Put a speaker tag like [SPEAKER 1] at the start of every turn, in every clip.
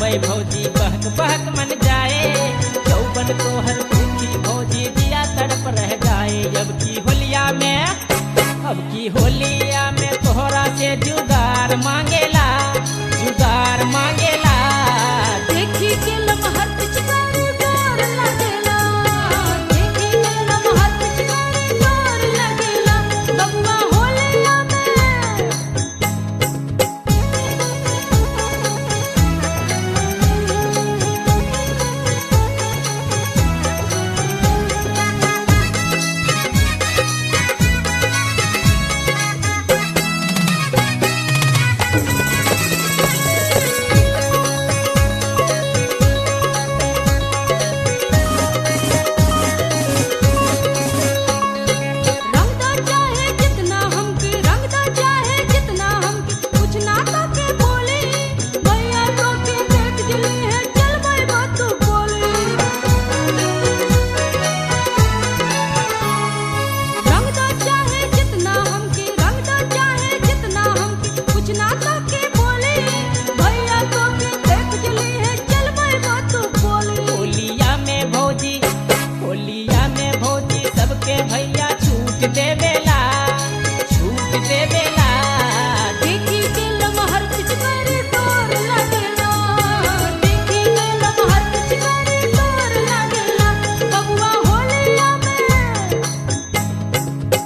[SPEAKER 1] आवे भौजी बहक बहक मन जाए चौबन तोहर भूखी भौजी दिया तड़प रह जाए अब की होलिया में अब की होलिया में तोहरा से जुगार मांगेला जुगार मांगेला
[SPEAKER 2] देखी के लमहर पिचकारी डोर लगेला देखी के लमहर पिचकारी डोर लगेला बबुआ होलिया में रंगदा चाहे जितना हमके रंगदा चाहे जितना हमके कुछ ना तो के बोले भैया तो के देख जली है चल भाई बात तू बोले रंगदा चाहे जितना हमके रंगदा चाहे जितना हमके कुछ ना तो के बोले भैया तो के देख जली है चल भाई बात तू बोले
[SPEAKER 1] होलिया में भौजी होलिया में भौजी सबके भैया छूट देवेला छूट देवेला
[SPEAKER 2] देखी के लमहर पिचकारी डोर लगेला देखी के लमहर पिचकारी डोर लगेला बबुआ होलिया में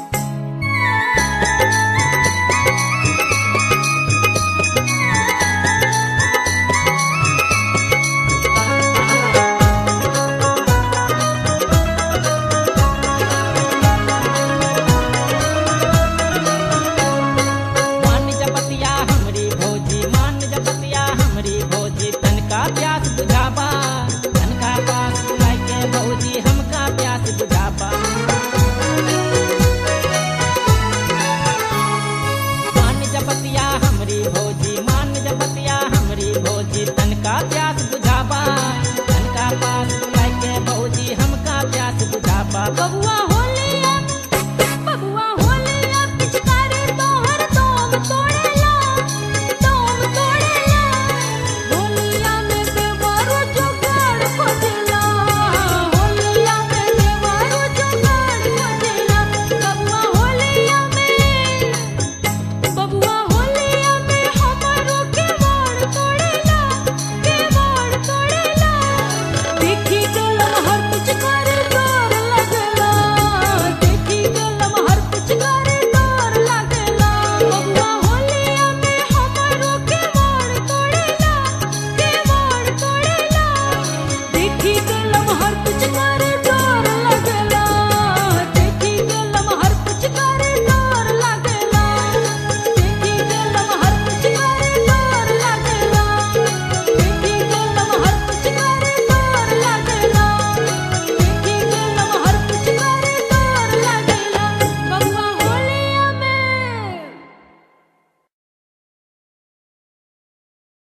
[SPEAKER 1] मान जपतिया हमरी भौजी मान जपतिया हमरी भौजी तनका प्यास बुझाबा तनका पास बुलाई के भौजी हमका प्यास बुझाबा मान जपतिया हमरी भौजी मान जपतिया हमरी भौजी तनका प्यास बुझाबा तनका पास बुलाई के भौजी हमका प्यास बुझाबा
[SPEAKER 2] बबुआ